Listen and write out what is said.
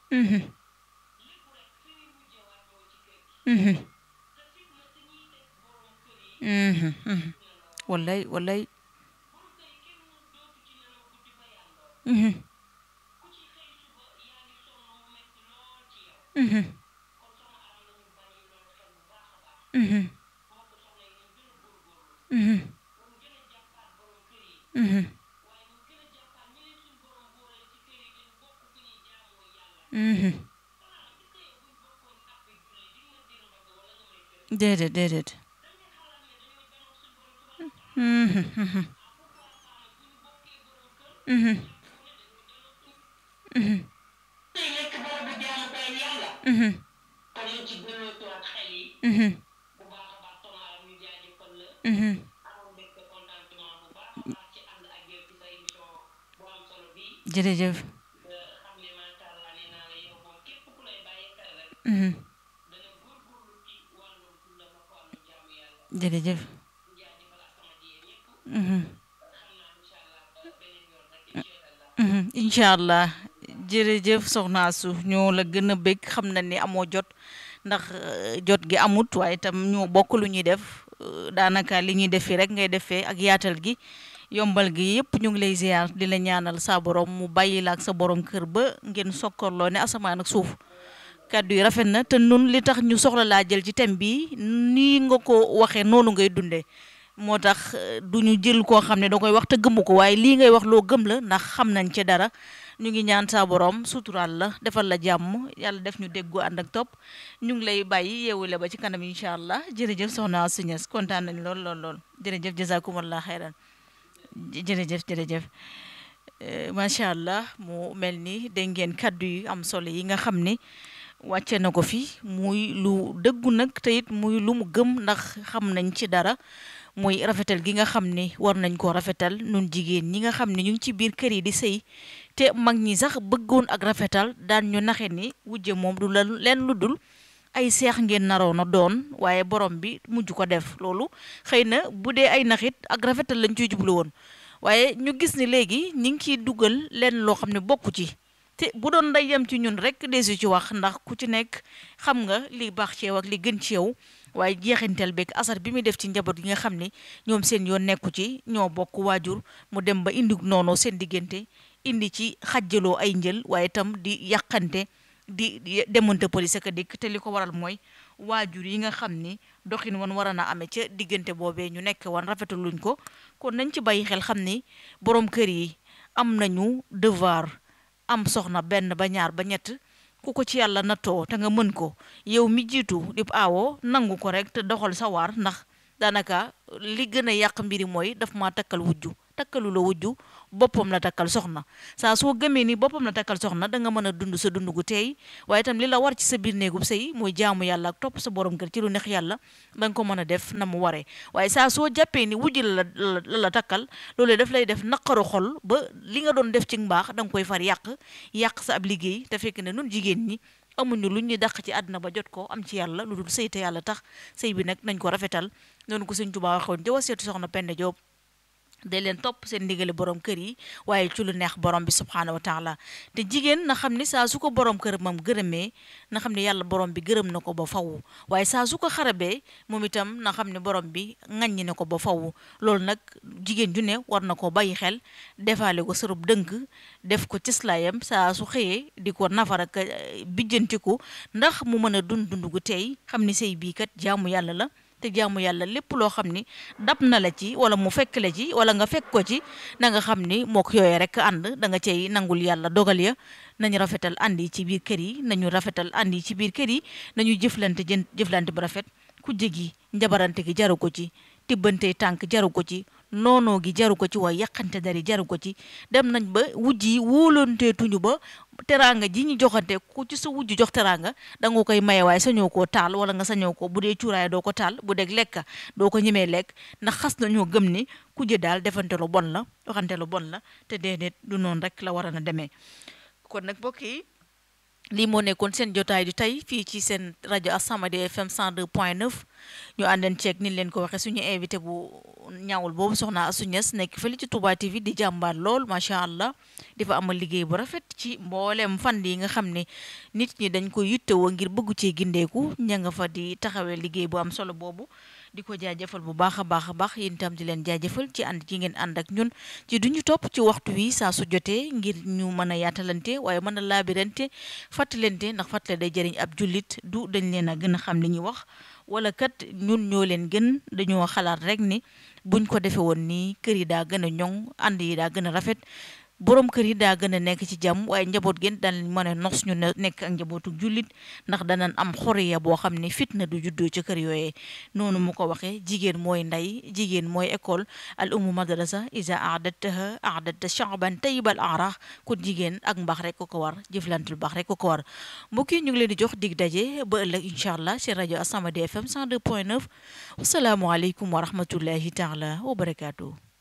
mhm mhm mhm mhm wallaay wallaay mhm mhm mhm mhm mhm mhm déedéet déedéet mhm mhm mhm mhm tey nekk barabu jaamukaay yàlla mhm kon ñu ci dellootuwaat xel yi mhm bu baax a baax tomaaram ñu jaajëfal la mhm amoon mbégte contentement bu baax a baax ci ànd ak yow ci sa émission bu am solo bii jërëjëf nga xam ne macha allah nee naa la yow moom képp ku lay bàyyi xel rek mhm dana góorgóorlu ci wàllum dundam ak wàllum jaamu yàlla jërëjëf ñu jaajëfal ak sama jigéen ñëpp mhm xam naa incha allah ba beneen yoon rek incha allah mhm incha allah jërëjëf soxna su ñoo la gën a bëgg xam na ni amoo jot ndax euh, jot gi amut waaye itam ñoo bokk lu ñuy def euh, daanaka li ñuy def fii rek ngay defee ak yaatal gi yombal gi yëpp ñu ngi lay ziar di la ñaanal sa borom mu bàyyi la ak sa borom kër ba ngeen sokkorloo ne asamaan ak suuf kàddu yi rafet na te nun li tax ñu soxla laa jël ci thème bi nii nga ko waxee noonu ngay dundee moo tax euh, du ñu jël koo xam ne da koy wax te gëmu ko waaye lii ngay wax loo gëm la ndax xam nañ ci dara ñu ngi ñaan saa borom suturaal la defal la jàmm yàlla def ñu déggu ànd ak topp ñu ngi lay bàyyi yeewule ba ci kanam incha allah jërëjëf soxna Signes kontaan nañ lool lool lool jërëjëf jazakumallah xayran jërëjëf jërëjëf Euh, macha allah mu mel ni dégg ngeen kàddu yu am solo yi nga xam ni wàcce na ko fi muy lu dëggu nag te it muy lu mu gëm ndax xam nañ ci dara muy rafetal gi nga xam ni war nañ koo rafetal nun jigéen ñi nga xam ne ñu ngi ci biir kër yi di sëy te mag ñi sax bëggoon ak rafetal daan ñu naxe ni wujje moom du la leen lu dul ay seex ngeen naroon a doon waaye borom bi mujj ko def loolu xëy na bu dee ay naxit ak rafetal lañ ciy jublu woon waaye ñu gis ni léegi ñi ngi ciy dugal leen loo xam ne bokku ci te bu doon day yem ci ñun rek desu ci wax ndax ku ci nekk xam nga li baax ci yow ak li gën ci yow waaye jeexintel beeg asar bi muy def ci njaboot gi nga xam ni ñoom seen yoon nekku ci ñoo bokk waajur mu dem ba indi noonu seen diggante indi ci xajjaloo ay njël waaye itam di yàqante di di demante police ak dikk te li ko waral mooy waajur yi nga xam ni doxin wan war a na amee ca diggante boobee ñu nekk wan rafetaluñ ko kon nañ ci bàyyi xel xam ni borom kër yi am nañu devoir am soxna benn ba ñaar ba ñett ku ko ci yàlla nattoo te nga mën ko yow mi jiitu di aawoo nangu ko rek te doxal sa waar ndax daanaka li gën a yàq mbiri mooy daf maa takkal wujju takkalu la wujju boppam la takkal soxna saa soo gëmee ni boppam la takkal soxna da nga mën a dund sa dund gu teey waaye itam li la war ci sa biir néegub sëy mooy jaamu yàlla ak topp sa borom kër ci lu neex yàlla da nga ko mën a def na mu waree waaye saa soo jàppee ni wujj la la la la takkal loolee daf lay def naqaru xol ba li nga doon def ci mbaax da nga koy far yàq yàq sa ab liggéey te fekk ne nun jigéen ñi amuñu lu ñu dàq ci àdduna ba jot ko am ci yàlla lu dul sëy te yàlla tax sëy bi nag nañ ko rafetal noonu ko sëñ Tuubaa waxoon jëwa seetu soxna Penda Joob de leen topp seen ndigali borom kër yi waaye ci lu neex borom bi subhaanahu wa taala te jigéen na xam ni saa su ko borom kër moom gërëmee na xam ne yàlla borom bi gërëm na ko ba faw waaye saa su ko xarabee moom itam na xam ne borom bi ŋaññi na ko ba faw loolu nag jigéen ju ne war na ko bàyyi xel defaale ko sërub dënk def ko cëslaayam saa su xëyee di ko nafar ak bijjantiku ndax mu mën a dund dund gu tey xam ni sëy bii kat jaamu yàlla la te jaamu yàlla lépp loo xam ni dab na la ci wala mu fekk la ci wala nga fekk ko ci na nga xam ni mook yooyee rek ànd da nga cay nangul yàlla dogal ya nañu rafetal ànd yi ci biir kër yi nañu rafetal ànd yi ci biir kër yi nañu jëflante jën jëflante bu rafet ku jégi njabarante gi jaru ko ci tibbante tànk jaru ko ci noonoo gi jaru ko ci waaye yàqante dari jaru ko ci dem nañ ba wujj yi wóolanteetuñu ba teraanga ji ñu joxante ku ci sa wujj jox teraanga da nga koy maye waaye sañoo koo taal wala nga sañoo ko bu dee cuuraay doo ko taal bu dee lekk doo ko ñemee lekk ndax xas nañoo gëm ni kujje daal defante lu bon la waxante lu bon la te déedéet du noonu rek la war a na demee kon nag mbokk yi lii moo nekkoon seen jotaay di tey fii ci seen rajo As-Samadiyya FM 102.9 ñu àndan ceeg ni leen ko waxee suñu invité bu ñaawul boobu soxna Astou Niass nekk fële ci Touba TV di jàmbaar lool macha allah di fa amal liggéey bu rafet ci mboolem fan yi nga xam ne nit ñi dañ ko yittewoo ngir bëggu cee gindeeku ña nga fa di taxawee liggéey bu am solo boobu di ko jaajëfal bu baax a baax a baax yéen itam di leen jaajëfal ci ànd ci ngeen ànd ak ñun ci duñu topp ci waxtu wi saa su jotee ngir ñu mën a yaatalante waaye mën a laabirante fàttalente ndax fàttale day jëriñ ab jullit du dañ leen a gën a xam li ñuy wax wala kat ñun ñoo leen gën dañoo xalaat rek ni buñ ko defee woon nii kër yi daa gën a ñoŋ ànd yi daa gën a rafet borom kër yi daa gën a nekk ci jàmm waaye njaboot gen daan mën a nos ñu nekk ak njabootu jullit ndax danañ am xoriya boo xam ne fitna du juddoo ca kër yooyee noonu mu ko waxee jigéen mooy ndey jigéen mooy école al ummu madrasa isa aadattaha aadatta shaaban tayyibal arah kon jigéen ak mbaax rek ko ko war jëflantul baax rek ko ko war mbokk yi ñu ngi leen di jox dig daje ba ëllëg incha allah ci rajo As-Samadiyya FM 102.9 wasalaamualeykum wa rahmatullahi taala wa barakaatu.